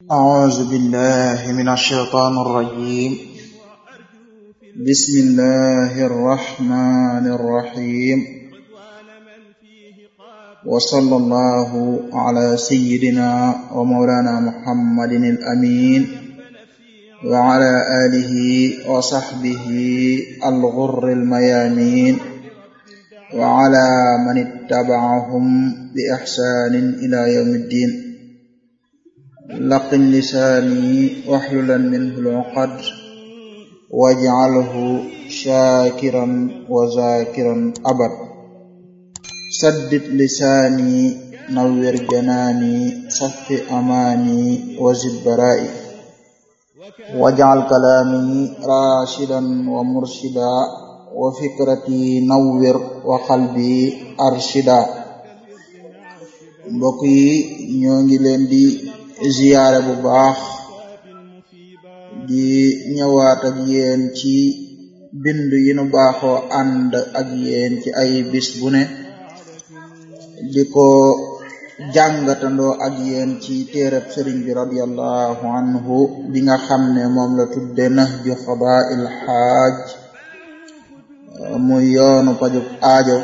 أعوذ بالله من الشيطان الرجيم بسم الله الرحمن الرحيم وصلى الله على سيدنا ومولانا محمد الأمين وعلى آله وصحبه الغر الميامين وعلى من اتبعهم بإحسان إلى يوم الدين لقن لساني واحللا منه العقد واجعله شاكرا وذاكرا أبد سدد لساني نور جناني صف أماني وزد برائي واجعل كلامي راشدا ومرشدا وفكرتي نور وقلبي أرشدا mbokk yi ñoo ngi leen di ziyaare bu baax di ñëwaat ak yéen ci bind yi nu baaxoo ànd ak yéen ci ay bis bu ne di ko jàngatandoo ak yéen ci téereb sëriñ bi radiallahu anhu bi nga xam ne moom la tudde nahju xadaa'il xaaj muy yoonu pajub aajo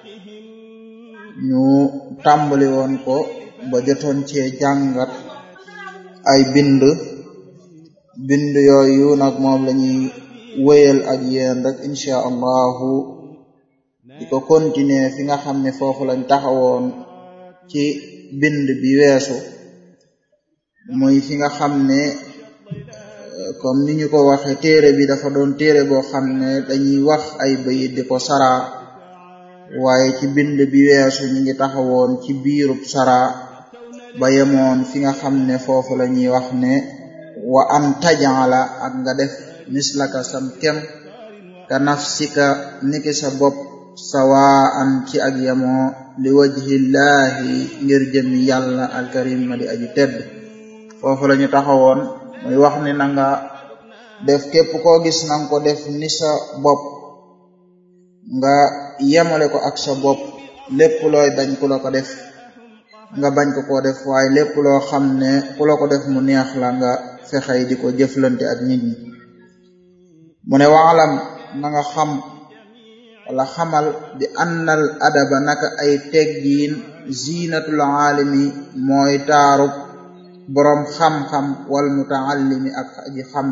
ñu tàmbali woon ko ba jotoon cee jàngat ay bind bind yooyu nag moom lañuy wéyal ak yéen rek incha allahu di ko continuer fi nga xam ne foofu lañ taxawoon ci bind bi weesu muy fi nga xam ne comme ni ñu ko waxe téere bi dafa doon téere boo xam ne dañuy wax ay bayit di ko sara waaye ci bind bi weesu ñu ngi taxawoon ci biirub sara ba yemoon fi nga xam ne foofu la ñuy wax ne wa an tajala ak nga def mislaka sam kem ka nafsika niki sa bopp sawaan ci ak yemoo li wajhillahi ngir jëmi yàlla alkarim ma di aji tedd foofu la ñu taxawoon muy wax ni na nga def képp koo gis nanga ko def ni sa bopp nga yemale ko ak sa bopp lépp looy bañ ku la ko def nga bañ ko koo def waaye lépp loo xam ne ku la ko def mu neex la nga fexey di ko jëflante ak nit ñi mu ne waalam na nga xam wala xamal bi annal adaba naka ay teggiin zinatul aalimi mooy taarub boroom xam-xam wal mutaallimi ak aji xam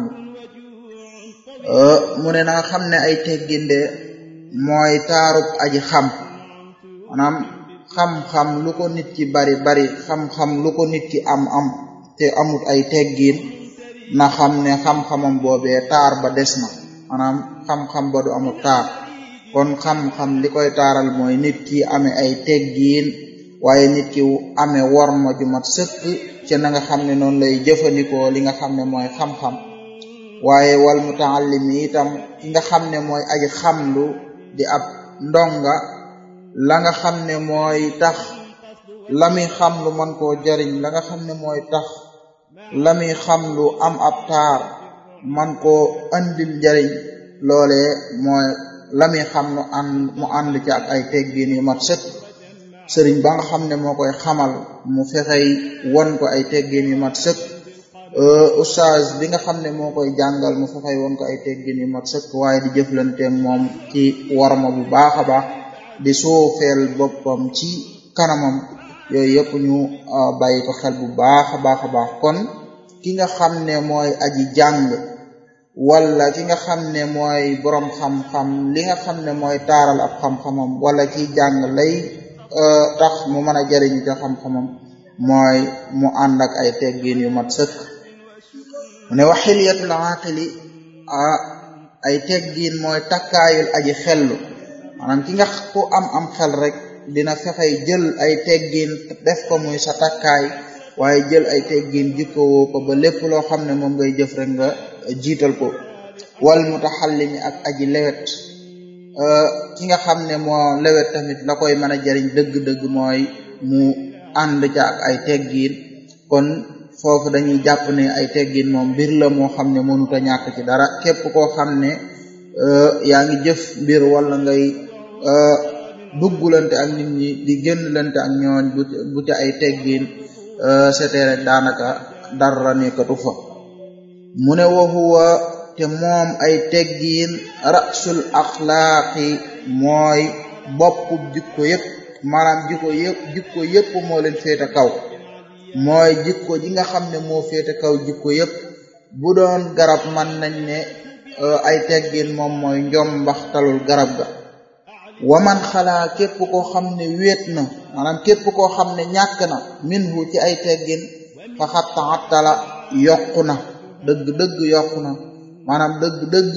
mu ne na nga xam ne ay teggin de mooy taarub aji xam maanaam xam-xam lu ko nit ki bari bari xam-xam lu ko nit ki am am te amut ay teggiin na xam ne xam-xamam boobee taar ba des na maanaam xam-xam ba du amut taar kon xam-xam li koy taaral mooy nit ki amee ay teggiin waaye nit ki amee worma ju mat sëkk ci na nga xam ne noonu lay jëfandikoo li nga xam ne mooy xam-xam waaye wal mutaallimi itam ki nga xam ne mooy aji xamlu di ab ndonga la nga xam ne mooy tax la muy xam lu mën koo jariñ la nga xam ne mooy tax la muy xam lu am ab taar man koo andil njariñ loole mooy la muy xam lu ànd mu ànd ci ak ay teggin yu mat sëkk sëriñ ba nga xam ne moo koy xamal mu fexey won ko ay teggin yu mat sëkk oustaz bi nga xam ne moo koy jàngal mu fexey won ko ay teggin yu mat sëkk waaye di jëflanteeg moom ci warma bu baax a baax di suufeel boppam ci kanamam yooyu yëpp ñu bàyyi ko xel bu baax a baax a baax kon ki nga xam ne mooy aji jàng wala ki nga xam ne mooy boroom xam-xam li nga xam ne mooy taaral ab xam-xamam wala kiy jàng lay tax mu mën a jariñu ca xam-xamam mooy mu ànd ak ay teggin yu mat sëkk mu ne waxiliyatul aqili ay teggin mooy takkaayul aji xellu maanaam ki nga ku am am xel rek dina fexey jël ay teggin def ko muy sa takkaay waaye jël ay teggin jikkowoo ko ba lépp loo xam ne moom ngay jëf rek nga jiital ko wal mutaxallimi ak aji lewet ki nga xam ne moo lewet tamit la koy mën a jariñ dëgg-dëgg mooy mu ànd ca ak ay teggin kon foofu dañuy jàpp ne ay teggin moom mbir la moo xam ne mënut a ñàkk ci dara képp koo xam ne yaa ngi jëf mbir wala ngay duggulante ak nit ñi di génnlante ak ñooñ bu bu ci ay teggin c'était rek daanaka dara nekkatu fa mu ne wa huwa te moom ay teggiin rasul axlaaqi mooy boppu jikko yépp maanaam jikko yépp jikko yépp moo leen féete kaw mooy jikko ji nga xam ne moo féete kaw jikko yépp bu doon garab man nañ ne ay teggin moom mooy njom mbaxtalul garab ga waman xalaa képp koo xam ne wéet na maanaam képp koo xam ne ñàkk na minhu ci ay teggin fa xattaxattala yokku na dëgg dëgg yokku na maanaam dëgg dëgg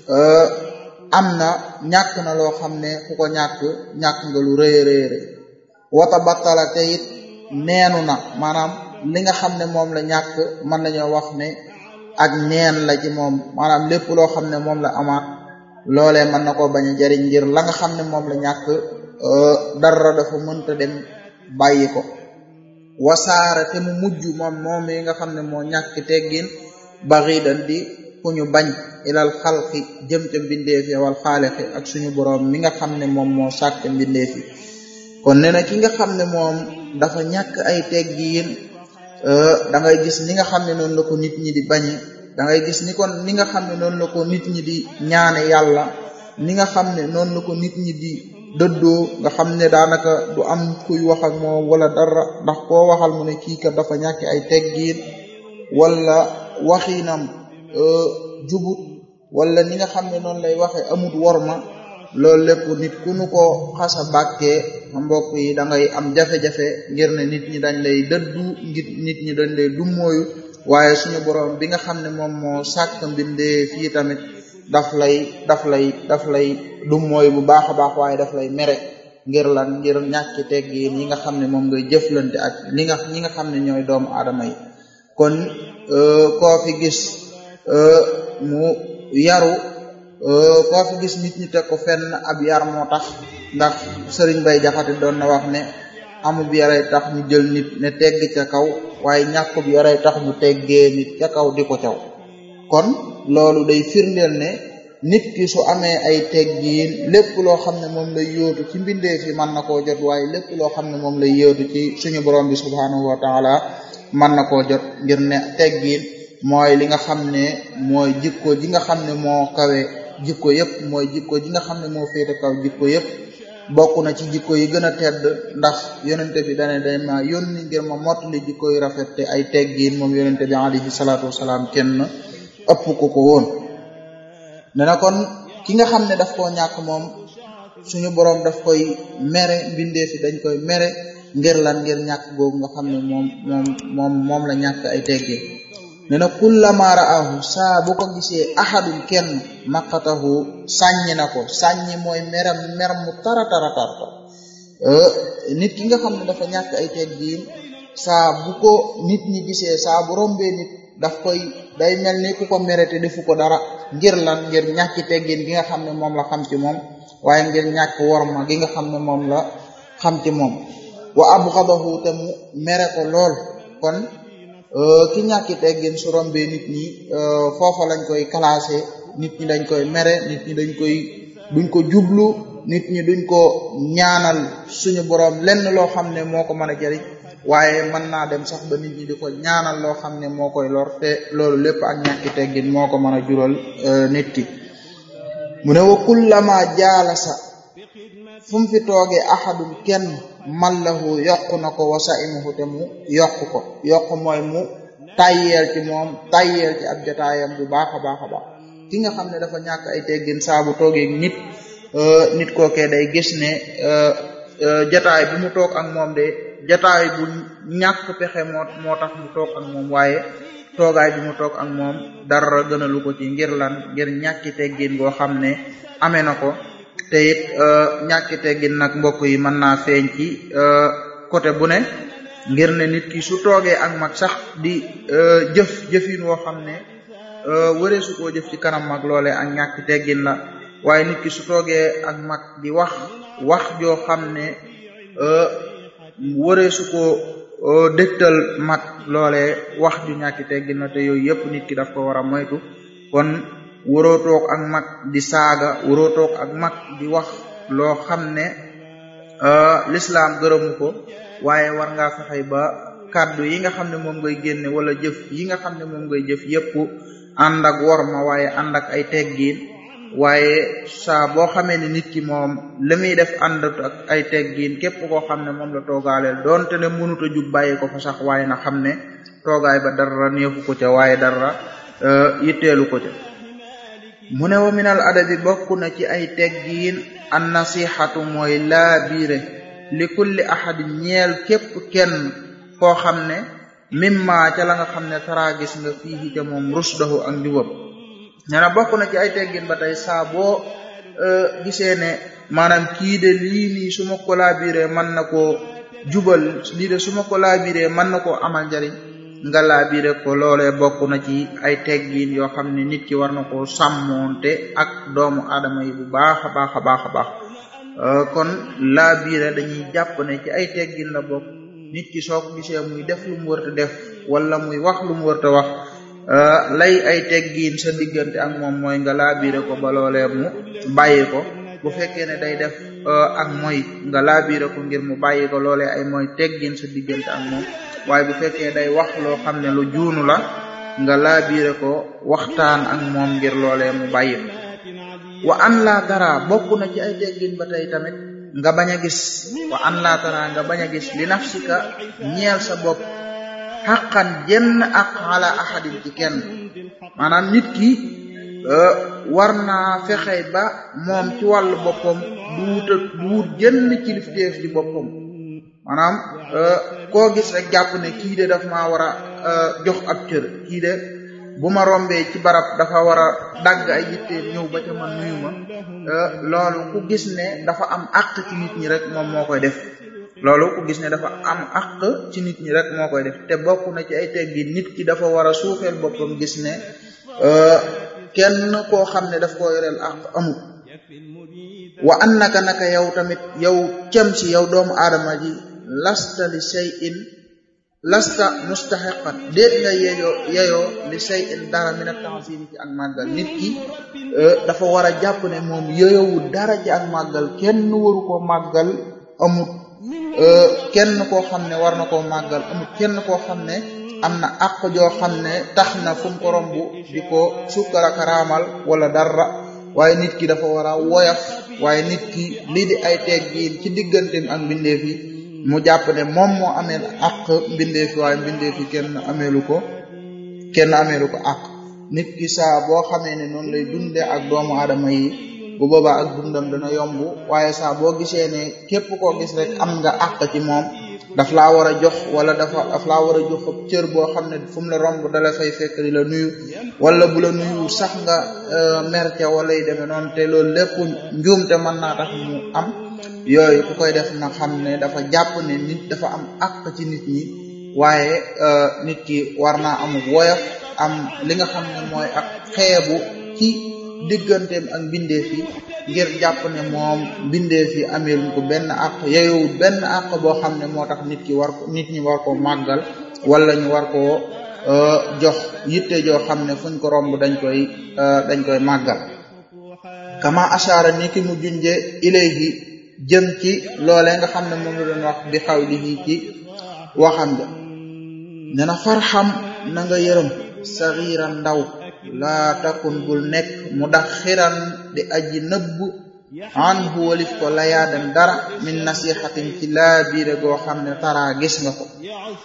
am na ñàkk na loo xam ne ku ko ñàkk ñàkk nga lu rëy rëy rëy wata battala te it neenu na maanaam li nga xam ne moom la ñàkk mën nañoo wax ne ak neen la ci moom maanaam lépp loo xam ne moom la amaat loolee mën na koo bañ a jariñ ngir la nga xam ne moom la ñàkk dara dafa mënta dem bàyyi ko wasaara te mu mujj moom moom yi nga xam ne moo ñàkk teggin baxidan di ku ñu bañ ilal xalqi jëm ca mbindeefi wal xaalixi ak suñu boroom mi nga xam ne moom moo sàkk mbindeefi kon nee na ki nga xam ne moom dafa ñàkk ay teggiin da ngay gis ni nga xam ne noonu la ko nit ñi di bañe da ngay gis ni kon ni nga xam ne noonu la ko nit ñi di ñaane yàlla ni nga xam ne noonu la ko nit ñi di dëddoo nga xam ne daanaka du am kuy wax ak moom wala dara ndax koo waxal mu ne kii kat dafa ñàkk ay teggiin wala waxinam jubut wala ni nga xam ne noonu lay waxe amut worma loolu lépp nit ku nu ko xasa bàkkee mbokk yi da ngay am jafe-jafe ngir ne nit ñi dañ lay dëddu ngir nit ñi dañ lay dummóoyu waaye suñu borom bi nga xam ne moom moo sàkk mbindee fii tamit daf lay daf lay daf lay dummóoyu bu baax a baax waaye daf lay mere ngir lan ngir ñàkk teggiin yi nga xam ne moom ngay jëflante ak li nga ñi nga xam ne ñooy doomu aadama yi kon koo fi gis mu yaru koo fi gis nit ñi teg ko fenn ab yar moo tax ndax sëriñ bay jaxate doon na wax ne amub yaray tax ñu jël nit ne tegg ca kaw waaye ñàkkub yaray tax ñu teggee nit ca kaw di ko caw kon loolu day firndeel ne nit ki su amee ay teggiin lépp loo xam ne moom lay yóotu ci mbindeef yi mën na koo jot waaye lépp loo xam ne moom lay yóotu ci suñu borom bi subhanahu wa taala mën na koo jot ngir ne teggiin mooy li nga xam ne mooy jikko ji nga xam ne moo kawe jikko yëpp mooy jikko ji nga xam ne moo féete kaw jikko yëpp bokk na ci jikko yi gën a tedd ndax yonente bi dane day ma yónni ngir ma mottali jikko yu rafet te ay teggiin moom yonente bi alayhi salaatu wasalaam kenn ëpp ko ko woon ne na kon ki nga xam ne daf koo ñàkk moom suñu boroom daf koy mere mbindee fi dañ koy mere ngir lan ngir ñàkk googu nga xam ne moom moom moom moom la ñàkk ay teggiin ne na kullama ra'ahu saa bu ko gisee ahadun kenn maqatahu sàññi na ko sàññi mooy meram mer mu tara tara tarta nit ki nga xam ne dafa ñàkk ay teggiin saa bu ko nit ñi gisee saa bu rombee nit daf koy day mel ni ku ko mere te defu ko dara ngir lan ngir ñàkki teggiin gi nga xam ne moom la xam ci moom waaye ngir ñàkk worma gi nga xam ne moom la xam ci moom wa abghadahu te mu mere ko lool kon ki ñàkki teggin su rombee nit ñi foofa lañ koy classé nit ñi dañ koy mere nit ñi dañ koy duñ ko jublu nit ñi duñ ko ñaanal suñu borom lenn loo xam ne moo ko mën a jariñ waaye mën naa dem sax ba nit ñi di ko ñaanal loo xam ne moo koy lor te loolu lépp ak ñàkki teggin moo ko mën a jural nit ki mu ne wa kullama jaalasa fu mu fi toogee ahadun kenn mallahu yokk na ko wasa imuhu te mu yokk ko yokk mooy mu tayyeel ci moom tayyeel ci ab jotaayam bu baax a baax a baax ki nga xam ne dafa ñàkk ay teggin saa bu toogee nit nit kookee day gis ne jotaay bi mu toog ak moom de jotaay bu ñàkk pexe moo moo tax mu toog ak moom waaye toogaay bi mu toog ak moom dara gënalu ko ci ngir lan ngir ñàkki teggin goo xam ne amee na ko te it ñàkki teggin nag mbokk yi mën naa feeñ ci côté bu ne ngir ne nit ki su toogee ak mag sax di jëf jëfin woo xam ne wëree su koo jëf ci kanam mag loole ak ñàkki teggin la waaye nit ki su toogee ak mag di wax wax joo xam ne wëree su ko dégtal mag loole wax ju ñàkki teggin la te yooyu yëpp nit ki daf ko war a moytu kon waroo toog ak mag di saaga waroo toog ak mag di wax loo xam ne lislaam gërëmu ko waaye war ngaa fexe ba kàddu yi nga xam ne moom ngay génne wala jëf yi nga xam ne moom ngay jëf yépp ànd ak worma waaye ànd ak ay teggiin waaye saa boo xamee ne nit ki moom li muy def ànd ak ay teggiin képp koo xam ne moom la toogaaleel doonte ne mënut a jug bàyyi ko fa sax waaye na xam ne toogaay ba dara neexu ko ca waaye dara yitteelu ko ca mu ne wa minal adabi bokk na ci ay teggiin an nasihatu mooy laa biire li kulli ahadin ñeel képp kenn koo xam ne mimma ca la nga xam ne tara gis nga fii ca moom rusdahu ak njubam nee na bokk na ci ay teggin ba tey saa boo gisee ne maanaam kii de lii nii su ma ko laabiree mën na koo jubal lii de su ma ko laabiree mën na koo amal njariñ nga laabire ko loolee bokk na ci ay teggin yoo xam ne nit ki war na koo sàmmoonte ak doomu aadama yi bu baax a baax a baax a baax kon laabire dañuy jàpp ne ci ay teggin la bokk nit ki soo ko gisee muy def lu mu wërta def wala muy wax lu mu wërta wax lay ay teggiin sa diggante ak moom mooy nga laabire ko ba loolee mu bàyyi ko bu fekkee ne day def ak mooy nga laabire ko ngir mu bàyyi ko loolee ay mooy teggiin sa diggante ak moom waaye bu fekkee day wax loo xam ne lu juunu la nga laabire ko waxtaan ak moom ngir loolee mu bàyyi ko wa an laa dara bokk na ci ay teggiin ba tey tamit nga bañ a gis wa an laa dara nga bañ a gis li nafsika ñeel sa bopp xaqan jenn ak ala ahadin ci kenn maanaam nit ki war naa fexe ba moom ci wàllu boppam du wuta du wut jenn kilifteef ci boppam maanaam koo gis rek jàpp ne kii de daf maa war a jox ab cër kii de bu ma rombee ci barab dafa war a dagg ay yitteem ñëw ba ca man nuyu ma loolu ku gis ne dafa am àq ci nit ñi rek moom moo koy def loolu ku gis ne dafa am àq ci nit ñi rek moo koy def te bokk na ci ay teggi nit ki dafa war a suufeel boppam gis ne kenn koo xam ne daf koo yoreel àq amul wa annaka naka yow tamit yow cem si yow doomu aadama ji lasta li shay'in lasta mustahiqan déet nga yeyoo yeyoo li shay'in dara min at-ta'zim ci ak màggal nit ki dafa war a jàpp ne moom yeyowul dara ci ak màggal kenn waru koo màggal amut kenn koo xam ne war na koo màggal amut kenn koo xam ne am na àq joo xam ne tax na fu mu ko romb di ko sukkara karaamal wala dara waaye nit ki dafa war a woyaf waaye nit ki lii di ay teggiin ci digganteem ak mbindeef yi mu jàpp ne moom moo amee àq mbindeef yi waaye mbindeef yi kenn ameelu ko kenn ameelu ko àq nit ki saa boo xamee ne noonu lay dunde ak doomu aadama yi bu boobaa ak dundam dana yomb waaye saa boo gisee ne képp koo gis rek am nga àq ci moom daf laa war a jox wala dafa daf laa war a jox ab cër boo xam ne fu mu la romb dala fay fekk di la nuyu wala bu la nuyu sax nga merce wala yu demee noonu te loolu lépp njuumte mën naa tax mu am yooyu ku koy def na xam ne dafa jàpp ne nit dafa am àq ci nit ñi waaye nit ki war naa am woyof am li nga xam ne mooy ak xeebu ci digganteem ak mbindeef yi ngir jàpp ne moom mbindeef yi ameeluñ ko benn àq yeyowul benn àq boo xam ne moo tax nit ki war ko nit ñi war koo màggal wala ñu war koo jox yitte joo xam ne fuñ ko romb dañ koy dañ koy màggal kama ashaara ni ki mu junje ilayhi jëm ci loolee nga xam ne moom la doon wax bi xawlihi ci waxam ja ne na farxam na nga yërëm saxiiran ndaw laa takun bul nekk mu dax xiran di aji nëbb an hu walif ko layaadan dara min nasihatin ci laa biire goo xam ne tara gis nga ko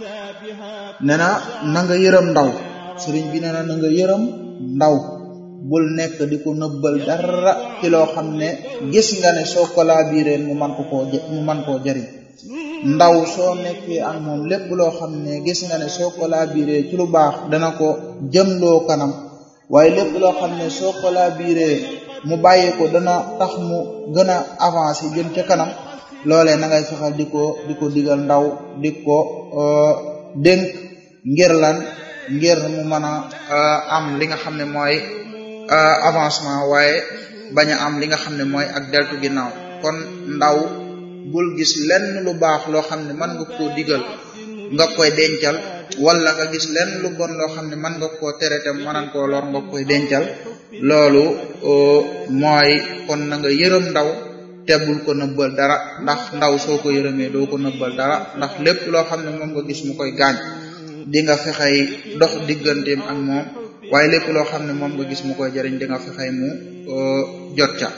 ne na na nga yërëm ndaw sëriñ bi ne na na nga yërëm ndaw bul nekk di ko nëbbal dara ci loo xam ne gis nga ne soo ko laa biireen mu man ko koo mu man koo jariñ ndaw soo nekkee ak moom lépp loo xam ne gis nga ne soo ko laa biiree ci lu baax dana ko jëmloo kanam waaye lépp loo xam ne soo ko laa biiree mu bàyyi ko dana tax mu gën a avancer jëm ca kanam loolee na ngay fexal di ko di ko digal ndaw di ko dénk ngir lan ngir mu mën a am li nga xam ne mooy avancement waaye bañ a am li nga xam ne mooy ak deltu ginnaaw kon ndaw bul gis lenn lu baax loo xam ne mën nga koo digal nga koy dencal wala nga gis lenn lu bon loo xam ne mën nga koo tere te mënan koo lor nga koy dencal loolu mooy kon na nga yërëm ndaw te bul ko nëbbal dara ndax ndaw soo ko yërëmee doo ko nëbbal dara ndax lépp loo xam ne moom nga gis mu koy gaañ di nga fexey dox digganteem ak moom waaye lépp loo xam ne moom nga gis mu koy jariñ di nga fexey mu jot ca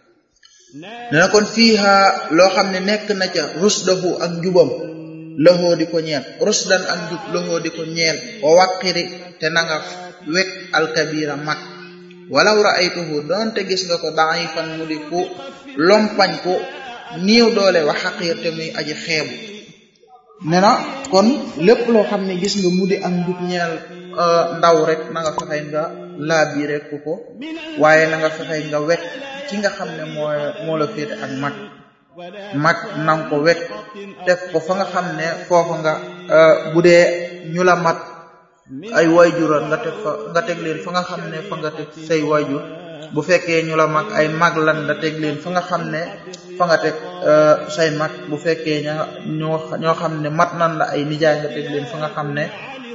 dana kon fiiha loo xam ne nekk na ca rusdahu ak njubam loxoo di ko ñeel rusdan ak njub loxoo di ko ñeel wa waqiri te na nga wekk alkabira mag walaw ra'aytuhu doonte gis nga ko da'ifan mu di ku lompañ ko niiw doole wa xaqiir te muy aji xeebu ne na kon lépp loo xam ne gis nga mu di ak njub ñeel ndaw rek na nga fexey nga laabi rek ko waaye na nga fexey nga wekk ki nga xam ne moo moo la féete ak mag mag nanga ko wekk teg ko fa nga xam ne foofa nga bu dee ñu la mat ay wayjuran nga teg fa nga teg leen fa nga xam ne fa nga teg say wayjur bu fekkee ñu la mag ay mag lan nga teg leen fa nga xam ne fa nga teg say mag bu fekkee ña ñoo ñoo xam ne mat nan la ay nijaay nga teg leen fa nga xam ne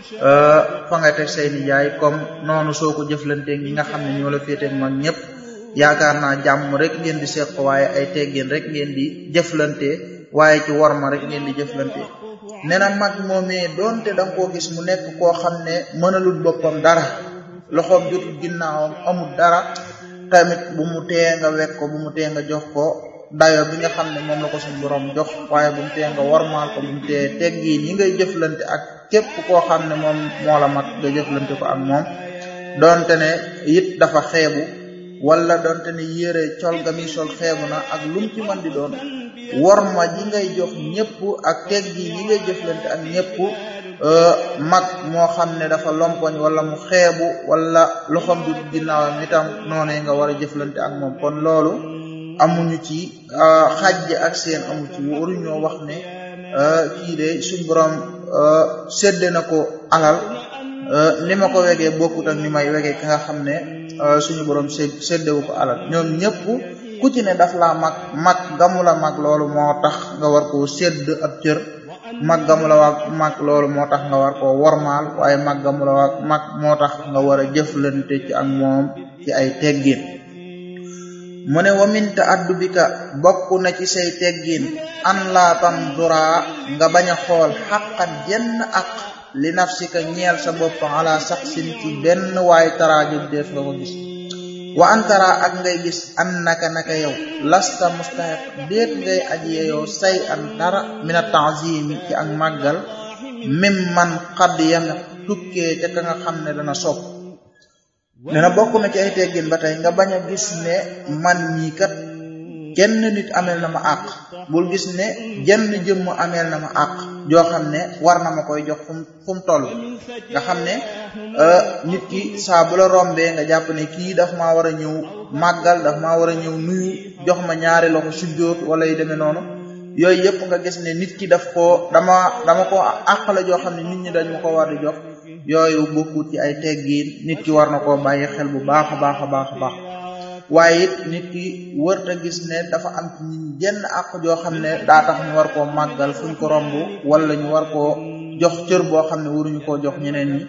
fa nga teg say nijaay comme noonu soo ko jëflanteeg ñi nga xam ne ñoo la féeteeg mag ñëpp yaakaar naa jàmm rek ngeen di seq waaye ay teggin rek ngeen di jëflante waaye ci warma rek ngeen di jëflante nee na mag moomee doonte da nga koo gis mu nekk koo xam ne mënalul boppam dara loxoom jotul ginnaawam amul dara tamit bu mu tee nga wekk ko bu mu tee nga jox ko dayo bi nga xam ne moom la ko suñu borom jox waaye bu mu tee nga warmaal ko bu mu tee teggiin yi ngay jëflante ak képp koo xam ne moom moo la mat nga jëflante ko ak moom doonte ne it dafa xeebu wala doonte ne yére col ga mi sol xeebu na ak lum ci mën di doon worma ji ngay jox ñëpp ak teggi yi ngay jëflante ak ñëpp mag moo xam ne dafa lompoñ wala mu xeebu wala loxom du ginnaawam itam noonu nga war a jëflante ak moom kon loolu amuñu ci xajj ak seen amu ci waruñoo wax ne kii de suñ borom sédde na ko alal ni ma ko wegee bokkut ak ni may wegee ki nga xam ne suñu borom sé séddewu ko alal ñoom ñëpp ku ci ne daf laa mag mag gamu la mag loolu moo tax nga war koo sédd ab cër mag gamu la waa mag loolu moo tax nga war koo wormaal waaye mag gamu la waa mag moo tax nga war a jëflante ci ak moom ci ay teggin mu ne wamin ta addu bi ka bokk na ci say teggin an laa tanzura nga bañ a xool xaqan jenn ak li nafsika ñeel sa bopp ala saxsin ci benn waay taraajub def nga ko gis wa antara ak ngay gis an naka naka yow lasta mustahiq déet ngay aji yeyoo say an dara mina ta'zimi ci ak màggal mim man xadd yame tukkee ca ka nga xam ne dana sopp dana bokk na ci ay teggin ba tey nga bañ a gis ne man mii kat kenn nit ameel na ma àq bul gis ne jenn jëmm ameel na ma àq joo xam ne war na ma koy jox fu mu fu mu toll nga xam ne nit ki saa bu la rombee nga jàpp ne kii daf maa war a ñëw màggal daf maa war a ñëw nuyu jox ma ñaari loxo sujjóot wala yu demee noonu yooyu yëpp nga gis ne nit ki daf koo dama dama ko àq la joo xam ne nit ñi dañ ma ko war di jox yooyu bokkut ci ay teggiin nit ki war na koo bàyyi xel bu baax a baax a baax a baax waaye it nit ki wërta gis ne dafa am ci ñun jenn àq joo xam ne daa tax ñu war koo màggal fuñ ko romb wala ñu war koo jox cër boo xam ne waruñu koo jox ñeneen ñi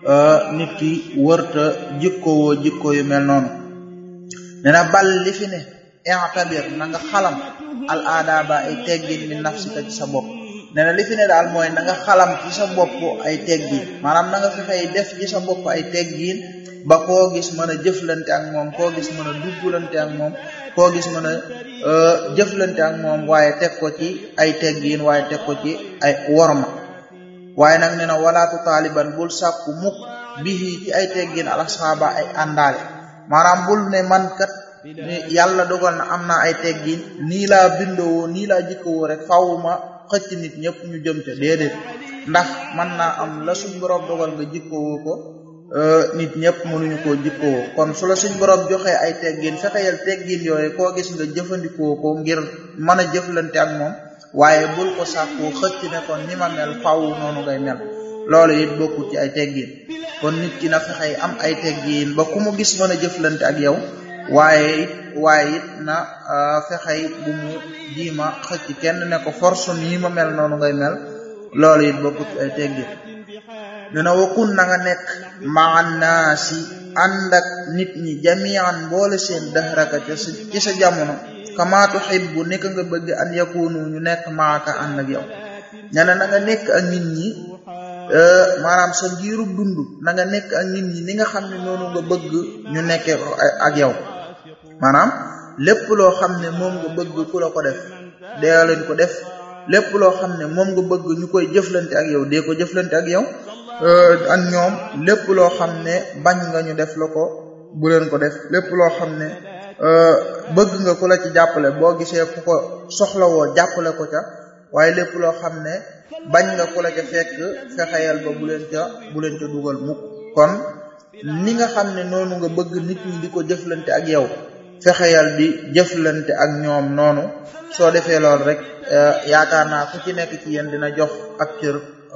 nit ki wërta jikkowoo jikko yu mel noonu dena bal li fi ne i'tabir na nga xalam al aadaba ay teggin min nafsika ci sa bopp nee na li fi ne daal mooy na nga xalam ci sa bopp ay teggin maanaam na nga fexey def ci sa bopp ay teggin ba koo gis mën a jëflante ak moom koo gis mën a duggalante ak moom koo gis mën a jëflante ak moom waaye teg ko ci ay teggin waaye teg ko ci ay worma waaye nag nee na walaatu taaliban bul sàkku mukk bihi ci ay teggin alasaaba ay àndaale maanaam bul ne man kat yàlla dogal na am naa ay teggin nii laa bindoo nii laa jikkowoo rek fawuma xëcc nit ñëpp ñu jëm ca déedéet ndax mën naa am la suñ borom dogal nga jikkowoo ko nit ñëpp mënuñu koo jikkowoo kon su la suñ borom joxee ay teggin fexeyal teggin yooyu koo gis nga jëfandikoo ko ngir mën a jëflante ak moom waaye bul ko sàkkoo xëcc ne kon ni ma mel faw noonu ngay mel loolu it bokkul ci ay teggin kon nit ki na fexey am ay teggin ba ku mu gis mën a jëflante ak yow waaye it waaye it na fexey bu mu jiima xëcc kenn ne ko force nii ma mel noonu ngay mel loolu it bokkul ci ay teggin dina wakun na nga nekk maan naasi ànd ak nit ñi jamian boole seen dahraka ci sa jamono kama tuhibbu nekk nga bëgg an yakunu ñu nekk maaka ànd ak yow ña ne na nga nekk ak nit ñi maanaam sa ngiirub dund na nga nekk ak nit ñi ni nga xam ne noonu nga bëgg ñu nekkee ak yow maanaam lépp loo xam ne moom nga bëgg ku la ko def dee leen ko def lépp loo xam ne moom nga bëgg ñu koy jëflante ak yow dee ko jëflante ak yow ak ñoom lépp loo xam ne bañ nga ñu def la ko bu leen ko def lépp loo xam ne bëgg nga ku la ci jàppale boo gisee ku ko soxlawoo jàppale ko ca waaye lépp loo xam ne bañ nga ku la ca fekk fexeyal ba bu leen ca bu leen ca dugal mukk kon ni nga xam ne noonu nga bëgg nit ñi di ko jëflante ak yow fexeyal di jëflante ak ñoom noonu soo defee lool rek yaakaar naa ku ci nekk ci yéen dina jox ak cër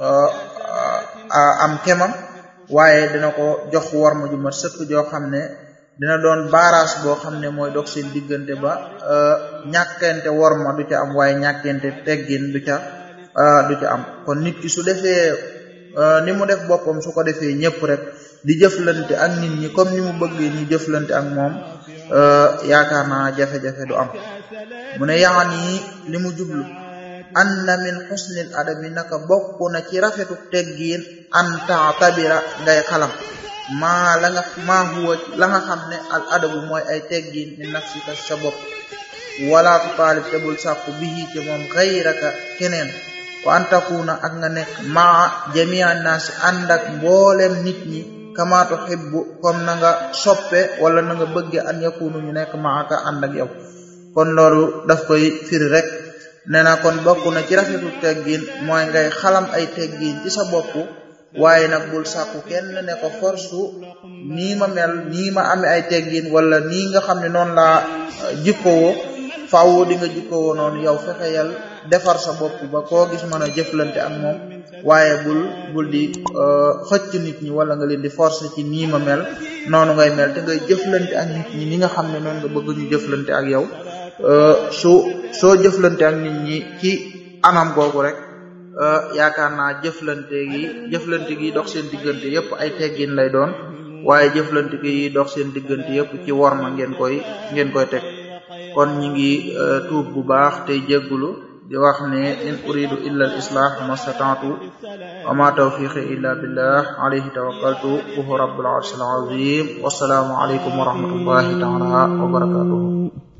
am kemam waaye dina ko jox war ma ju mat sëkk joo xam ne dina doon baaraas boo xam ne mooy dox seen diggante ba ñàkkente war ma du ca am waaye ñàkkente teggin du ca du ca am kon nit ki su defee ni mu def boppam su ko defee ñëpp rek di jëflante ak nit ñi comme ni mu bëggee ñu jëflante ak moom yaakaar naa jafe-jafe du am mu ne yaani li mu jublu anna min xusnil adabi naka bokk na ci rafetu teggiin an ta'tabira ngay xalam maa la nga maa huwa la nga xam ne al adabu mooy ay teggiin min nafsika sa bopp wala tutaalib te bul sàkku bihi ci moom xayraka keneen wa an takuna ak nga nekk maa jamia naasi ànd ak mboolem nit ñi kama tuhibbu comme na nga soppe wala na nga bëgge an yakunu ñu nekk maaka ànd ak yow kon loolu daf koy firi rek nee na kon bokk na ci rafetu teggin mooy ngay xalam ay teggin ci sa bopp waaye nag bul sàkku kenn ne ko force nii ma mel nii ma amee ay teggin wala nii nga xam ne noonu laa jikkowoo faaw di nga jikkowoo noonu yow fexeyal defar sa bopp ba koo gis mën a jëflante ak moom waaye bul bul di xëcc nit ñi wala nga leen di forcer ci nii ma mel noonu ngay mel te ngay jëflante ak nit ñi ni nga xam ne noonu nga bëgg ñu jëflante ak yow su soo jëflante ak nit ñi ci anam googu rek yaakaar naa jëflante gi jëflante gi dox seen diggante yëpp ay teggin lay doon waaye jëflante gi dox seen diggante yëpp ci worma ngeen koy ngeen koy teg kon ñi ngi tuub bu baax tey jéggulu di wax ne in uridu illa al islah mastata'tu wa ma tawfiqi illa billah alayhi tawakkaltu wa huwa rabbul arshil azim wassalaamu alaykum wa rahmatullahi ta'ala wa barakatuhu